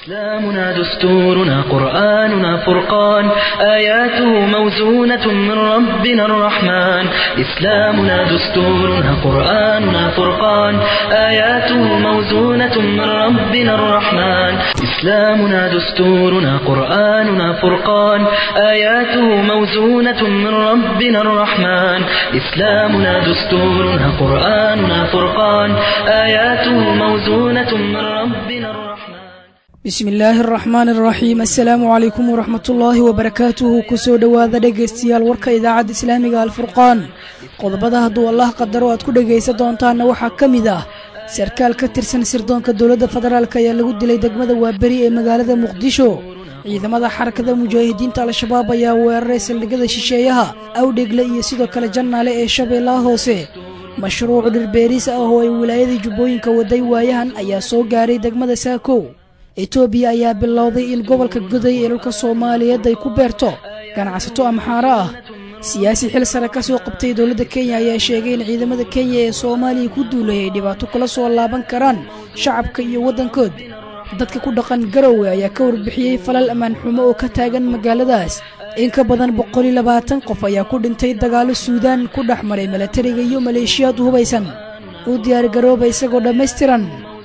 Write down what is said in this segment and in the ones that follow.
إسلامنا دستورنا قرآننا فرقان آياته موزونة من ربنا الرحمن إسلامنا دستورنا قرآننا فرقان آياته موزونة من ربنا الرحمن إسلامنا دستورنا قرآننا فرقان آياته موزونة من ربنا الرحمن إسلامنا دستورنا قرآننا فرقان آياته موزونة من ربنا الرحمن bismi illaahi araxmaani araxiim assalaamu calaykum waraxmatullaahi wabarakaatuhu kusoo dhowaada dhegaystayaal warka idaacadda islaamiga alfurqaan qodobada hadduu allah qadaro aad ku dhegaysan doontaanna waxaa ka mid ah sarkaal ka tirsan sirdoonka dowladda federaalk ayaa lagu dilay degmada waaberi ee magaalada muqdisho ciidamada xarakada mujaahidiinta al-shabaab ayaa weeraray saldhigyada shisheeyaha awdhegle iyo sidoo kale jannaale ee shabeellaha hoose mashruuc dhirbeeriis ah oo ay wilaayadii jubbooyinka waday waayahan ayaa soo gaaray degmada saakow etoobiya ayaa bilowday in gobolka goday ee dhulka soomaaliyeed ay ku beerto ganacsato amxaaro ah siyaasi xil sare ka soo qabtay dowladda kenya ayaa sheegay in ciidamada kenya ee soomaaliya ku duulay ay dhibaato kula soo laaban karaan shacabka iyo waddankood dadka ku dhaqan garowe ayaa ka warbixiyey falal ammaan xumo oo ka taagan magaaladaas in ka badan boqoliyo labaatan qof ayaa ku dhintay dagaallo suudaan ku dhex maray milatariga iyo maleeshiyaad hubaysan u diyaargarooba isagoo dhammaystiran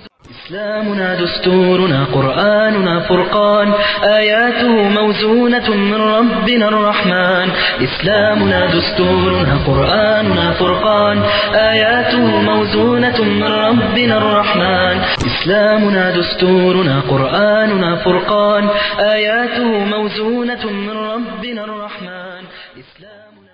إسلامنا دستورنا قرآننا فرقان آياته موزونة من ربنا الرحمن إسلامنا دستورنا قرآننا فرقان آياته موزونة من ربنا الرحمن إسلامنا دستورنا قرآننا فرقان آياته موزونة من ربنا الرحمن إسلامنا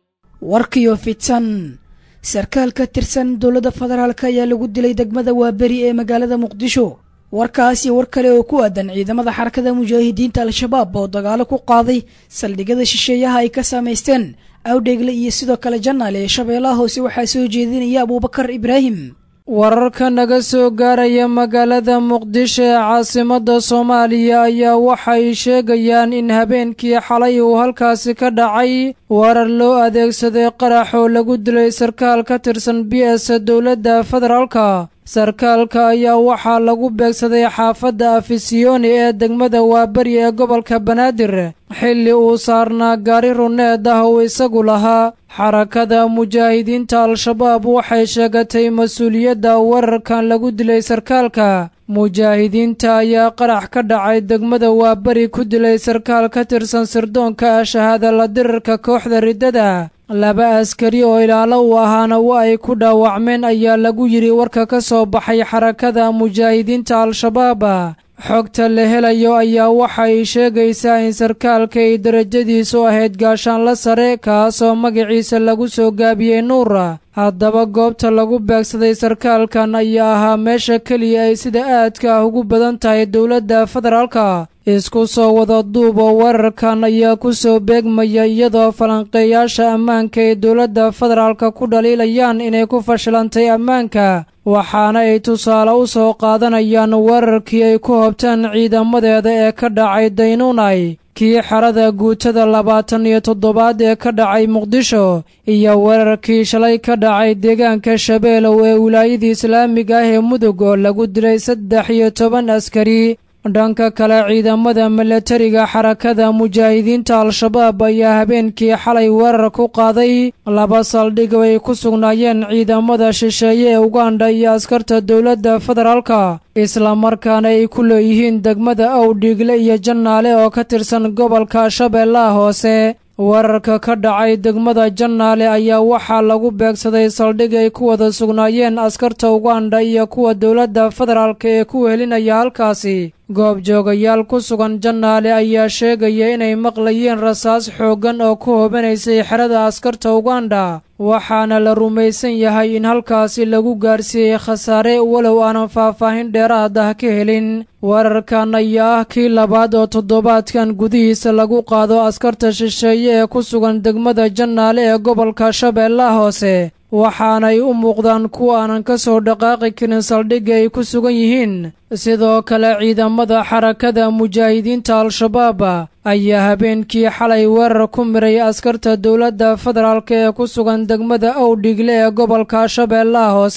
warkiyo fidsan sarkaal ka tirsan dowladda federaalk ayaa lagu dilay degmada waaberi ee magaalada muqdisho warkaas iyo war kale oo ku aadan ciidamada xarakada mujaahidiinta al-shabaab oo dagaalo ku qaaday saldhigyada shisheeyaha ay ka samaysteen awdheegle iyo sidoo kale jannaale ee shabeellaha hoose waxaa soo jeedinaya abuubakar ibraahim wararka naga soo gaaraya magaalada muqdisho ee caasimadda soomaaliya ayaa waxay sheegayaan in habeenkii xalay uu halkaasi ka dhacay warar loo adeegsaday qarax oo lagu dilay sarkaal ka tirsan b s dowladda federaalka sarkaalka ayaa waxaa lagu beegsaday xaafadda afisiyoni ee degmada waaberi ee gobolka banaadir xilli uu saarnaa gaari runeed ah uu isagu lahaa xarakada mujaahidiinta al-shabaab waxay sheegatay mas-uuliyadda wararkan lagu dilay sarkaalka mujaahidiinta ayaa qarax ka dhacay degmada waaberi ku dilay sarkaal ka tirsan sirdoonka shahaada la dirirka kooxda riddada laba askari oo ilaalo u ahaana wa ay ku dhaawacmeen ayaa lagu yidhi warka ka soo baxay xarakada mujaahidiinta al-shabaab xogta la helayo ayaa waxay sheegaysaa in sarkaalka ay darajadiisu ahayd gaashaanla sare kaasoo magaciisa lagu soo gaabiyey nuura haddaba goobta lagu beegsaday sarkaalkan ayaa ahaa meesha keliya ay sida aadka ah ugu badan tahay dowladda federaalka isku soo wada duub oo wararkan ayaa ku soo beegmaya iyadoo falanqeeyaasha ammaanka ay dowladda federaalka ku dhaliilayaan inay ku fashilantay ammaanka waxaana ay tusaale u soo qaadanayaan weerarkii ay ku hobtaan ciidamadeeda ee ka dhacay daynuunay kii xerada guutada labaatan iyo toddobaad ee ka dhacay muqdisho iyo weerarkii shalay ka dhacay deegaanka shabeelow ee wilaayadii islaamiga ah ee mudug oo lagu dilay saddex iyo toban askari dhanka kale ciidamada milatariga xarakada mujaahidiinta al-shabaab ayaa habeenkii xalay weerar ku qaaday laba saldhig oo ay ku sugnaayeen ciidamada shisheeye ee uganda iyo askarta dowladda federaalka islamarkaana ay ku leeyihiin degmada awdhiigle iyo jannaale oo ka tirsan gobolka shabeellaha hoose weerarka ka dhacay degmada jannaale ayaa waxaa lagu beegsaday saldhig ay ku wada sugnaayeen askarta uganda iyo kuwa dowladda federaalka ee ku wehelinaya halkaasi goobjoogayaal ku sugan jannaale ayaa sheegaya inay maqlayeen rasaas xooggan oo ku hobanaysay xerada askarta uganda waxaana la rumaysan yahay in halkaasi lagu gaarsiiyey khasaare walow aanan faahfaahin dheeraad ah ka helin weerarkan ayaa ah kii labaad oo toddobaadkan gudihiisa lagu qaado askarta shisheeye ee ku sugan degmada jannaale ee gobolka shabeellaha hoose waxaanay u muuqdaan kuwa aanan ka soo dhaqaaqi karin saldhigga ay ku sugan yihiin sidoo kale ciidamada xarakada mujaahidiinta al-shabaab ayaa habeenkii xalay weerar ku miray askarta dowladda federaalk ee ku sugan degmada owdhigle ee gobolka shabeellaha hoose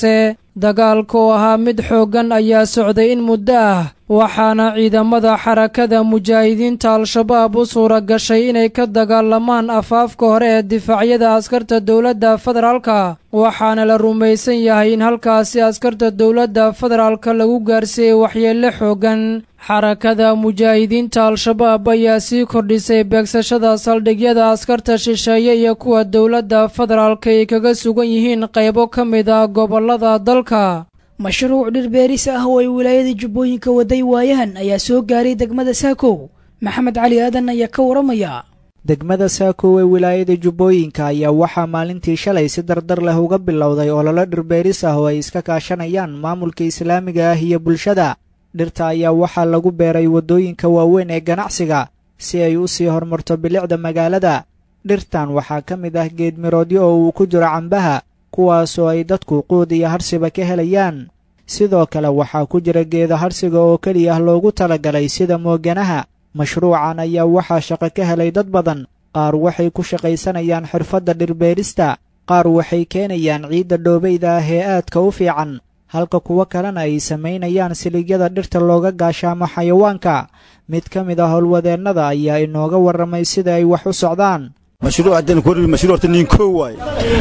dagaalka oo ahaa mid xooggan ayaa socday in muddo ah waxaana ciidamada xarakada mujaahidiinta al-shabaab u suura gashay inay ka dagaalamaan afaafka hore ee difaacyada askarta dowladda federaalka waxaana la rumaysan yahay in halkaasi askarta dowladda federaalka lagu gaarsiiyey waxyeello xooggan xarakada mujaahidiinta al-shabaab ayaa sii kordhisay beegsashada saldhigyada askarta shisheeye iyo kuwa dowladda federaalka ay kaga sugan yihiin qaybo ka mid ah gobollada dalka mashruuc dhirbeeris ah oo ay wilaayada jubbooyinka waday waayahan ayaa soo gaaray degmada saakow maxamed cali aadan ayaa ka waramaya degmada saakow ee wilaayada jubbooyinka ayaa waxaa maalintii shalay si dardar leh uga bilowday ololo dhirbeeris ah oo ay iska kaashanayaan maamulka islaamiga ah iyo bulshada dhirta ayaa waxaa lagu beeray waddooyinka waaweyn ee ganacsiga si ay u sii horumarto bilicda magaalada dhirtan waxaa ka mid ah geedmiroodyo oo uu ku jiro cambaha kuwaasoo ay dadku quud iyo harsiba ka helayaan sidoo kale waxaa ku jira geeda harsiga oo keliya loogu talagalay sida mooganaha mashruucan ayaa waxaa shaqo ka helay dad badan qaar waxay ku shaqaysanayaan xirfadda dhirbeerista qaar waxay keenayaan ciidda dhoobayda ah ee aadka u fiican halka kuwo kalena ay samaynayaan siligyada dhirta looga gaashaamo xayawaanka mid ka mid ah howlwadeennada ayaa inooga warramay sida ay wax u socdaan mashruuc haddaan ku mashruuc horta nin koo waay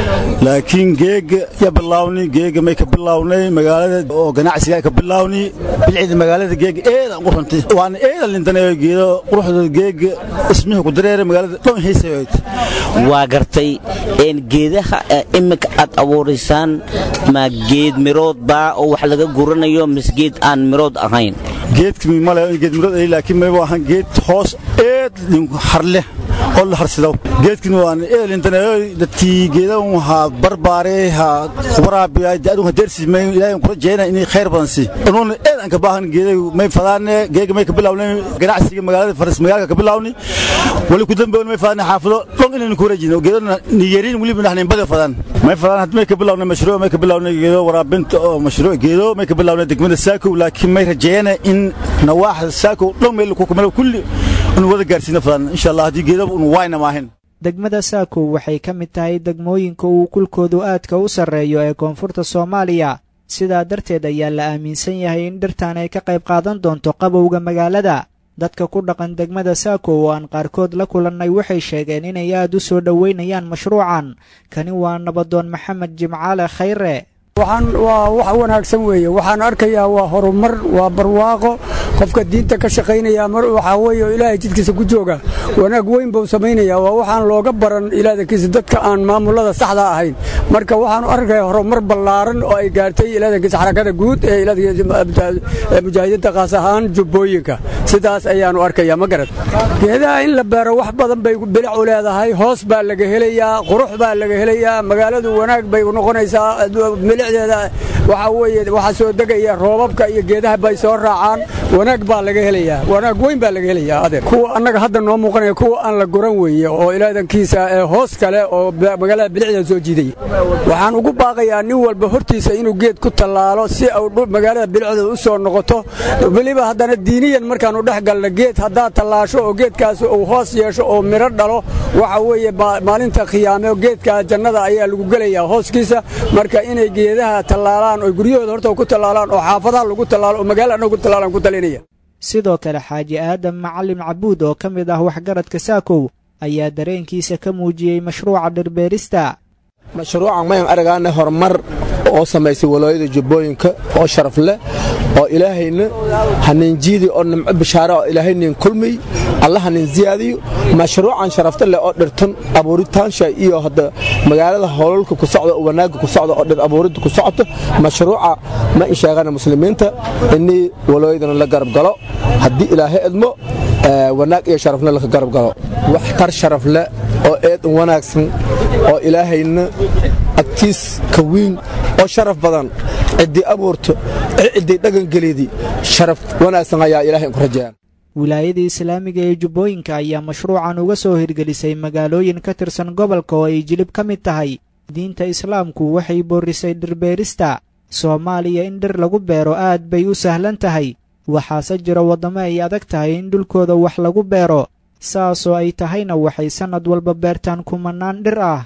laakiin geega ya bilaawni geega may ka bilawnay magaalada oo ganacsiga ka bilaawni bilcida magaalada geega eedan u runtay waana eedan lintanayo geedo quruxda geega ismihi ku dareera magaalada dhan hiisayoyd waa gartay een geedaha imika aad abuuraysaan ma geed mirood baa oo wax laga guranayo mise geed aan mirood ahayn geedkii male geed mirood ay laakiin mayba ahan geed hoos eed harleh oo la harsido geedkin waan eelintanayo dadkii geedan waxaa barbaare ha waraabiya daadu hadeersi may ilaahay kula jeena inay khayr badan si unuun eedan ka baahan geeday may fadaane geega may ka bilawnay ganacsiga magaalada faras magaalka ka bilawni wali ku dambe may fadaane xaafado dhon inaynu ku wareejino geedana niyerin waliba naxnin bada fadaan may fadaan had may ka bilawnay mashruuc may ka bilawnay geedo waraabinta oo mashruuc geedo may ka bilawnay degmada saakow laakiin may rajeena in nawaaxda saakow dhon meel ku kumalo kulli inu wada gaarsiina fadaan insha allah haddii geedaba unu waayna maahin degmada saakow waxay ka mid tahay degmooyinka uu kulkoodu aadka u sarreeyo ee koonfurta soomaaliya sidaa darteed ayaa la aaminsan yahay in dhirtan ay ka qayb qaadan doonto qabowga magaalada dadka ku dhaqan degmada saakow oo aan qaarkood la kulannay waxay sheegeen inay aad u soo dhoweynayaan mashruucan kani waa nabadoon maxamed jimcaale khayre waxaan waa wax wanaagsan weeye waxaan arkayaa waa horumar waa barwaaqo qofka diinta ka shaqaynaya mar waxaa weeye oo ilaahay jidkiisa ku jooga wanaag weyn buu samaynayaa waa waxaan looga baran ilaadankiisa dadka aan maamulada saxda ahayn marka waxaanu arkayaa horumar ballaaran oo ay gaartay ilaadankiisa xarakada guud ee mujaahidiinta kaas ahaan jubbooyinka sidaas ayaanu arkayaa ma garad geedaha in la beero wax badan bay bilic u leedahay hoos baa laga helayaa qurux baa laga helayaa magaaladu wanaag bay noqonaysaa bilicdeeda waxaa weeye waxaa soo degaya roobabka iyo geedaha bay soo raacaan wanaag baa laga helayaa wanaag weyn baa laga helayaa adeer kuwa annaga hadda noo muuqanaya kuwa aan la guran weeye oo ilaadankiisa ee hoos kale oo magaalada bilicdeeda soo jiidaya waxaan ugu baaqayaa nin walba hortiisa inuu geed ku tallaalo si uu magaalada bilicdeeda u soo noqoto weliba haddana diiniyan markaanu dhex galna geed haddaad tallaasho oo geedkaas uu hoos yeesho oo midho dhalo waxa weeye maalinta khiyaame geedka jannada ayaa lagu gelayaa hooskiisa marka inay geedaha tallaalaan oo guryahooda horta ku tallaalaan oo xaafadaha lagu tallaalo oo magaala annaga ku tallaalaan ku talinaya sidoo kale xaaji aadam macalin cabuud oo ka mid ah waxgaradka saakow ayaa dareenkiisa ka muujiyey mashruuca dhirbeerista mashruucan mayan aragaana horumar oo samaysay walooyada jubbooyinka oo sharaf leh oo ilaahayna hanin jiidi oo nimco bishaare oo ilaahaynin kulmiy alla hanin ziyaadiyo mashruucan sharafta leh oo dhirtan abuuritaansha iyo hadda magaalada howlalka ku socda oo wanaagga ku socda oo dhir abuuridda ku socoto mashruuca ma in sheegana muslimiinta inii walooyadana la garab galo haddii ilaahay edmo wanaag iyo sharafna laka garab galo wax tar sharaf leh oo eed wanaagsan oo ilaahayna agtiis ka wiin oo sharaf badan ciddii abuurto ciddii dhagangeliydii sharaf wanaagsan ayaa ilahay ku rajayaan wilaayada islaamiga ee jubbooyinka ayaa mashruucan uga soo hirgelisay magaalooyin ka tirsan gobolka oo ay jilib ka mid tahay diinta islaamku waxay boorrisay dhirbeerista soomaaliya in dhir lagu beero aad bay u sahlan tahay waxaase jira waddamo ay adag tahay in dhulkooda wax lagu beero saasoo ay tahayna waxay sannad walba beertaan kumannaan dhir ah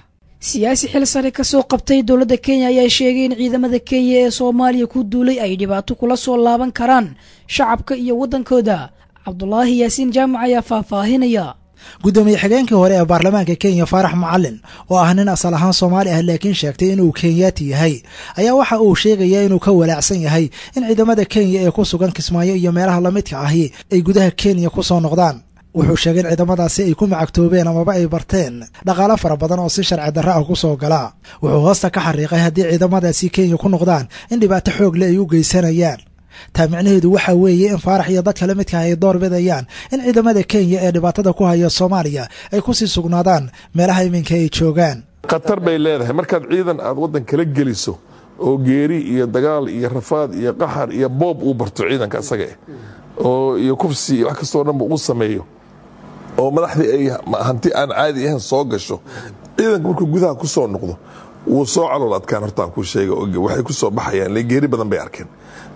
siyaasi xil sare ka soo qabtay dowladda kenya ayaa sheegay in ciidamada kenya ee soomaaliya ku duulay ay dhibaato kula soo laaban karaan shacabka iyo waddankooda cabdulaahi yaasiin jaamac ayaa faahfaahinaya guddoomiye xigeenkii hore ee baarlamaanka kenya faarax macalin oo ah nin asal ahaan soomaali ah laakiin sheegtay inuu kenyaati yahay ayaa waxa uu sheegayaa inuu ka walaacsan yahay in ciidamada kenya ee ku sugan kismaayo iyo meelaha lamidka ahi ay gudaha kenya ku soo noqdaan wuxuu sheegay in ciidamadaasi ay ku macagtoobeen amaba ay barteen dhaqaalo fara badan oo si sharci darra ah ku soo gala wuxuu hoosta ka xariiqay haddii ciidamadaasi kenya ku noqdaan in dhibaato xoog le ay u geysanayaan taa micnaheedu waxaa weeye in faarax iyo dadka la midka ay door bidayaan in ciidamada kenya ee dhibaatada ku haya soomaaliya ay ku sii sugnaadaan meelaha iminka ay joogaan khatar bay leedahay markaad ciidan aad waddan kala geliso oo geeri iyo dagaal iyo rafaad iyo qaxar iyo boob uu barto ciidanka isaga eh oo iyo kufsi iyo wax kastoo dhanba uu sameeyo oo madaxdii ay hanti aan caadi ahayn soo gasho ciidanka markuu gudaha ku soo noqdo wuu soo calool adkaan hortaan ku sheega waxay ku soo baxayaan le geeri badan bay arkeen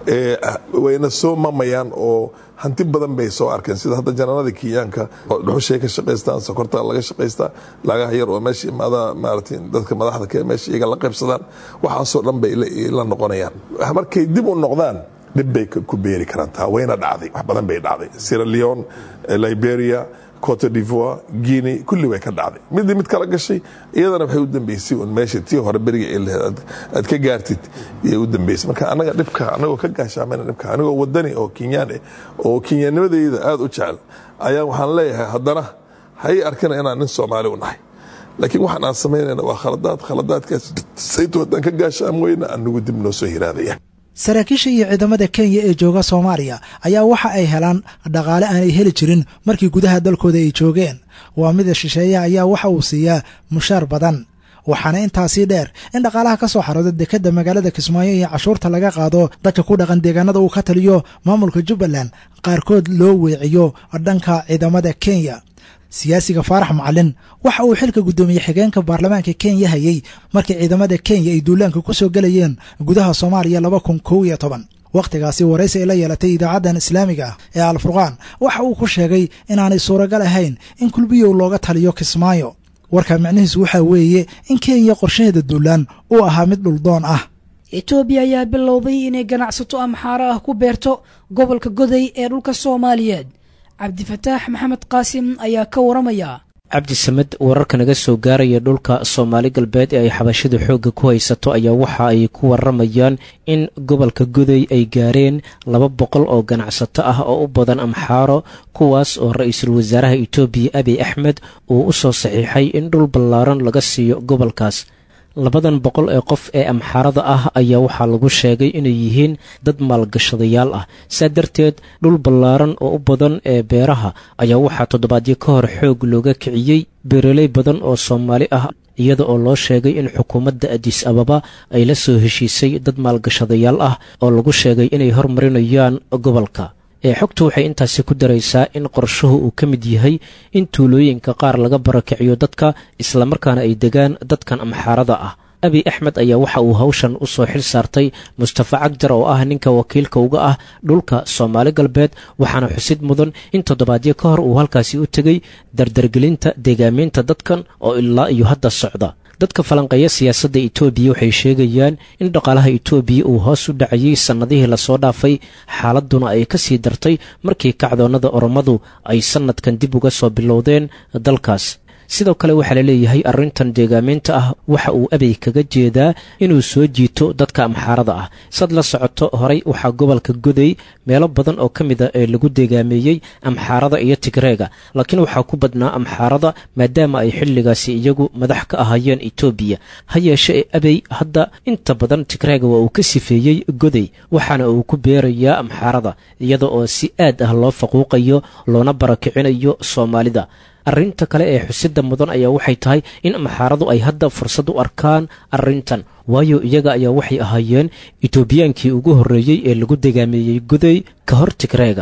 wayna soo mamayaan oo hanti badan bay soo arkeen sida hadda janaanada kenyaanka dhuxushay ka shaqaystaan sokorta laga shaqaystaa lagaha yar oo meesha imaada maarata dadka madaxda ka meesha iyaga la qaybsadaan waxaasoo dhan bay la noqonayaan markay dib u noqdaan dhib bay ku beeri karaan taa wayna dhacday wax badan bay dhacday sierra leone liberia cote divoire guinea kulli way ka dhacday midii mid kala gashay iyadana waxay u dambeysay un meesha tii hore beriga ay lahayd aad ka gaartid iyay u dambeysay marka anaga dhibka anagoo ka gaashaamayna dhibka anigoo wadani oo kenyaan eh oo kenyaanimadayda aada u jecel ayaa waxaan leeyahay haddana hay arkina inaan nin soomaali u nahay laakiin waxaan aan samaynayna waa khaladaad khaladaadkaas saytu haddaan ka gaashaam weyna anagu dib noo soo hiraadaya saraakiisha iyo ciidamada kenya ee jooga soomaaliya ayaa waxa ay helaan dhaqaale aanay heli jirin markii gudaha dalkooda ay joogeen waa mida shisheeyaha ayaa waxa uu siiyaa mushaar badan waxaana intaasii dheer in dhaqaalaha ka soo xarooda dekedda magaalada kismaayo iyo cashuurta laga qaado dadka ku dhaqan deegaanada uu ka taliyo maamulka jubbaland qaarkood loo weeciyo dhanka ciidamada kenya siyaasiga faarax macalin waxa uu xilka guddoomiye xigeenka baarlamaanka kenya hayey markii ciidamada kenya ay duulaanka ku soo gelayeen gudaha soomaaliya laba kun kow iyo toban wakhtigaasi waraysi ay la yeelatay idaacaddan islaamiga ah ee alfurqaan waxa uu ku sheegay inaanay suuragal ahayn in kulbiyow looga taliyo kismaayo warka micnihiisu waxaa weeye in kenya qorshaheeda duulaan uu ahaa mid dhuldoon ah etoobiya ayaa bilowday inay ganacsato amxaaro ah ku beerto gobolka goday ee dhulka soomaaliyeed cabdifataax maxamed qaasim ayaa ka waramaya cabdi samed wararka naga soo gaaraya dhulka soomaali galbeed ee ay xabashadu xoogga ku haysato ayaa waxa ay ku waramayaan in gobolka goday ay gaareen laba boqol oo ganacsato ah oo u badan amxaaro kuwaas oo ra-iisul wasaaraha etoobiya abiy axmed uu u soo saxiixay in dhul ballaaran laga siiyo gobolkaas labadan boqol ee qof ee amxaarada ah ayaa waxaa lagu sheegay inay yihiin dad maalgashadayaal ah saa darteed dhul ballaaran oo u badan ee beeraha ayaa waxaa toddobaadyo ka hor xoog looga kiciyey beeraley badan oo soomaali ah iyada oo loo sheegay in xukuumadda adis ababa ay la soo heshiisay dad maalgashadayaal ah oo lagu sheegay inay hormarinayaan gobolka ee xogtu waxay intaasi ku daraysaa in qorshuhu uu ka mid yahay in tuulooyinka qaar laga barakiciyo dadka islamarkaana ay degaan dadkan amxaarada ah abiy axmed ayaa waxa uu hawshan u soo xil saartay mustafa cagjar oo ah ninka wakiilka uga ah dhulka soomaali galbeed waxaana xusid mudan in toddobaadyo ka hor uu halkaasi u tegey dardargelinta deegaameynta dadkan oo ilaa iyo hadda socda dadka falanqeeya siyaasadda etoobiya waxay sheegayaan in dhaqaalaha etoobiya uu hoos u dhacayey sannadihii lasoo dhaafay xaaladduna ay ka sii dartay markii kacdoonnada oromadu ay sannadkan dib uga soo bilowdeen dalkaas sidoo kale waxaa la leeyahay arrintan deegaameynta ah waxa uu abey kaga jeedaa inuu soo jiito dadka amxaarada ah sad la socoto horay waxaa gobolka goday meelo badan oo ka mid a ee lagu deegaameeyey amxaarada iyo tigreega laakiin waxaa ku badnaa amxaarada maadaama ay xilligaasi iyagu madax ka ahaayeen etoobiya ha yeeshe ee abey hadda inta badan tigreega waa uu ka sifeeyey goday waxaana uu ku beerayaa amxaarada iyada oo si aad ah loo faquuqayo loona barakicinayo soomaalida arrinta kale ee xusidda mudan ayaa waxay tahay in amxaaradu ay hadda fursad u arkaan arrintan waayo iyaga ayaa waxay ahaayeen etoobiyaankii ugu horreeyey ee lagu degaameeyey goday ka hor tigreega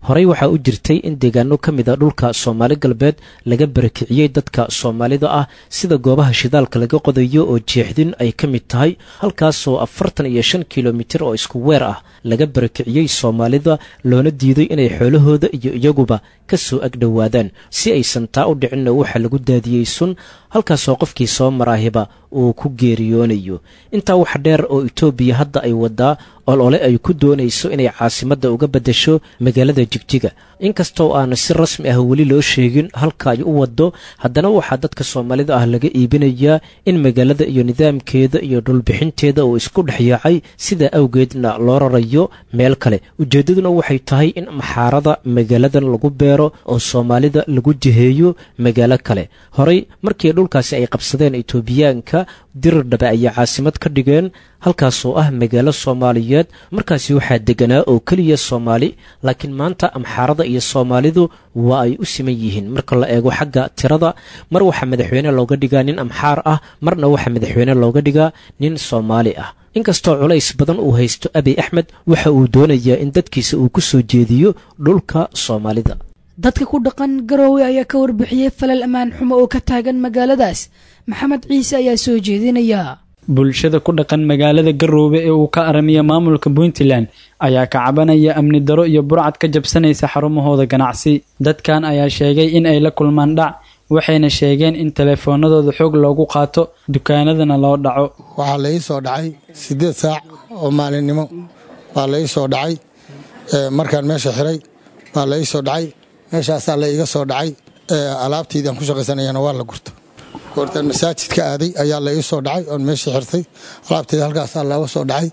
horey waxaa u jirtay in deegaano ka mid a dhulka soomaali galbeed laga barakiciyey dadka soomaalida ah sida goobaha shidaalka laga qodayo oo jeexdin ay ka mid tahay halkaasoo afartan iyo shan kilomitir oo isku weer ah laga barakiciyey soomaalida loona diiday inay xoolahooda iyo iyaguba ka soo agdhowaadaan si aysan taa u dhicinna waxaa lagu daadiyey sun halkaasoo qofkii soo maraahiba uu ku geeriyoonayo intaa waxa dheer oo itoobiya hadda ay wadaa olole ay ku doonayso inay caasimadda uga beddesho magaalada jigjiga inkastoo aana si rasmi ah weli loo sheegin halka ay u waddo haddana waxaa dadka soomaalida ah laga iibinayaa in magaalada iyo nidaamkeeda iyo dhulbixinteeda uu isku dhex yaacay sidaa awgeedna loo rarayo meel kale ujeeddaduna waxay tahay in maxaarada magaaladan lagu beero oo soomaalida lagu jiheeyo magaalo kale horey markii dhulkaasi ay qabsadeen itoobiyaanka dirirdhabe ayay caasimad ka dhigeen halkaasoo ah magaalo soomaaliyeed markaasi waxaa deganaa oo keliya soomaali laakiin maanta amxaarada iyo soomaalidu waa ay u siman yihiin marka la eego xagga tirada mar waxaa madaxweyne looga dhigaa nin amxaar ah marna waxaa madaxweyne looga dhigaa nin soomaali ah inkastoo culays badan uu haysto abiy axmed waxa uu doonayaa in dadkiisa uu ku soo jeediyo dhulka soomaalida dadka ku dhaqan garoowe ayaa ka warbixiyey falal ammaan xumo oo ka taagan magaaladaas maxamed ciise ayaa soo jeedinaya bulshada ku dhaqan magaalada garoobe ee uu ka aramiya maamulka puntland ayaa ka cabanaya amni daro iyo burcad ka jabsanaysa xarumahooda ganacsi dadkan ayaa sheegay in ay la kulmaan dhac waxayna sheegeen in teleefoonadooda xoog loogu qaato dukaanadana loo dhaco waxaa la ii soo dhacay siddeed saac oo maalinimo baa la ii soo dhacay markaan meesha xiray baa la ii soo dhacay meeshaasaa la iiga soo dhacay alaabtaydaan ku shaqaysanayana waa la gurta goortaan masaajidka aaday ayaa la ii soo dhacay oon meesha xirtay alaabtayda halkaasaa looga soo dhacay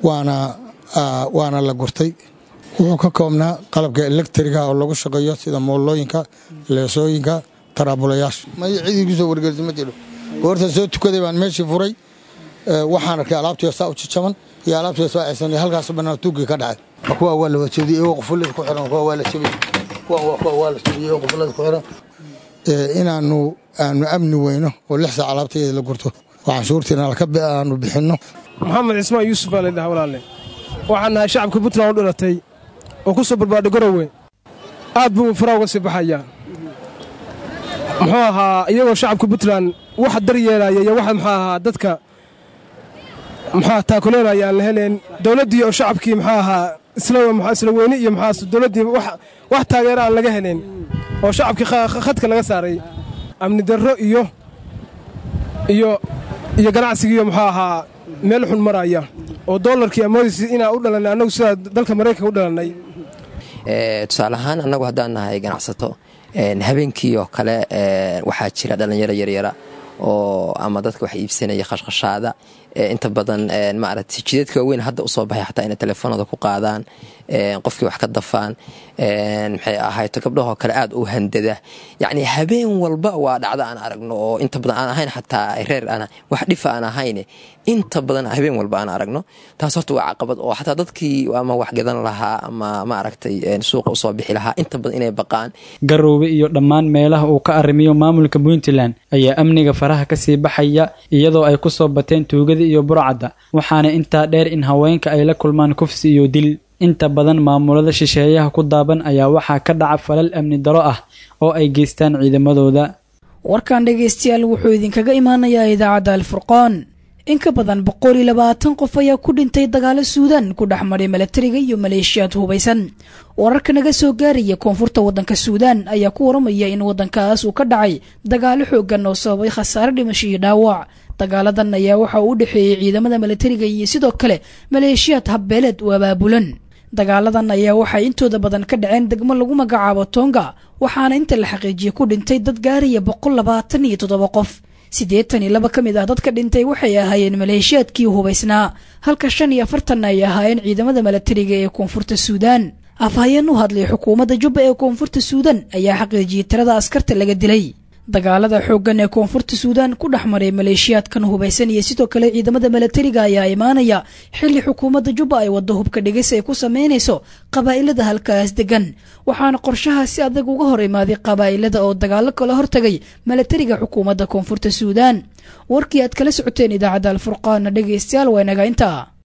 waana la gurtay wuxuu ka koobnaa qalabka elektriga oo lagu shaqeeyo sida moolooyinka leesooyinka taraabulayaasha may cidii kusoo wargelisa ma jiro goortaan soo tukaday baan meeshii furay waxaan arkay alaabtii saa u jajaban iyo alaabtii soo ceysan halkaas banaan tuugii ka dhacay kuwa waa la wajabiyey iyagoo qufulada ku xiran kuwa waa la jabiyey kuwa kuwa waa la jabiyey iyagoo qufulada ku xiran inaanu aanu amni weyno oo lix saac alaabtayeeda la gurto oo canshuurtiina aanu bixinno maxamed cismaan yuusuf baa laydhaha walaalle waxaan nahay shacabka puntland u dhalatay oo ku soo barbaadhay garowe aad buu faraa uga sii baxayaa muxuu ahaa iyagoo shacabka puntland wax daryeelaya iyo waxa muxuu ahaa dadka muxua taakuleelaya aan la helayn dowladdii oo shacabkii muxuu ahaa isla weyne iyo muxaa dowladdii wax taageera aan laga helayn oo shacabkii khadka laga saaray amni darro iyo iyo iyo ganacsigiiyo muxuu ahaa meel xun maraya oo doolarkii amoodiisi inaa u dhalannay annagu sidaa dalka maraykanka u dhalannay tusaale ahaan annagu haddaan nahay ganacsato habeenkii oo kale waxaa jira dhallinyaro yaryara oo ama dadka wax iibsanaya khashkhashaada inta badan maaragtay jideedka waaweyn hadda usoo baxay xataa inay telefoonada ku qaadaan qofkii wax ka dafaan maxay ahayto gabdhahoo kale aad u handada yacni habeen walba waa dhacdo aan aragno oo inta badan aan ahayn xataa reer ana wax dhifa aan ahayne inta badan habeen walba aan aragno taas horta waa caqabad oo xataa dadkii ama wax gadan lahaa ama maaragtay suuqa usoo bixi lahaa inta badan inay baqaan garoobe iyo dhammaan meelaha uu ka arrimiyo maamulka puntland ayaa amniga faraha kasii baxaya iyadoo ay ku soo bateen tuugada iyo burcadda waxaana intaa dheer in haweenka ay la kulmaan kufsi iyo dil inta badan maamulada shisheeyaha ku daaban ayaa waxaa ka dhaca falal amni daro ah oo ay geystaan ciidamadooda warkan dhegaystayaal wuxuu idinkaga imaanayaa idaacadda alfurqaan in ka badan boqol iyo labaatan qof ayaa ku dhintay dagaalo suudaan ku dhex maray milatariga iyo maleeshiyaad hubaysan wararka naga soo gaaraya koonfurta waddanka suudaan ayaa ku waramaya in waddankaas uu ka dhacay dagaalo xooggan oo sababay khasaare dhimasho iyo dhaawac dagaaladan ayaa waxa uu u dhexeeyey ciidamada milatariga iyo sidoo kale maleeshiyaad habbeeleed u abaabulan dagaaladan ayaa waxay intooda badan ka dhaceen degmo lagu magacaabo tonga waxaana inta la xaqiijiyey ku dhintay dad gaaraya boqol labaatan iyo toddoba qof siddeetan iyo laba ka mid ah dadka dhintay waxay ahaayeen maleeshiyaadkii hubaysnaa halka shan iyo afartanna ay ahaayeen ciidamada milatariga ee koonfurta suudaan afhayeen u hadlay xukuumadda jubba ee koonfurta suudaan ayaa xaqiijiyey tirada askarta laga dilay dagaalada xooggan ee koonfurta suudaan ku dhex maray maleeshiyaadkan hubaysan iyo sidoo kale ciidamada milatariga ayaa imaanaya xilli xukuumadda jubba ay waddo hubka dhigis ay ku samaynayso qabaa'ilada halkaas degan waxaana qorshaha si adag uga hor imaaday qabaa'ilada oo dagaalo kala hortagay milatariga xukuumadda koonfurta suudaan warkii aad kala socoteen idaacadda alfurqaana dhegaystayaal waa inaga intaa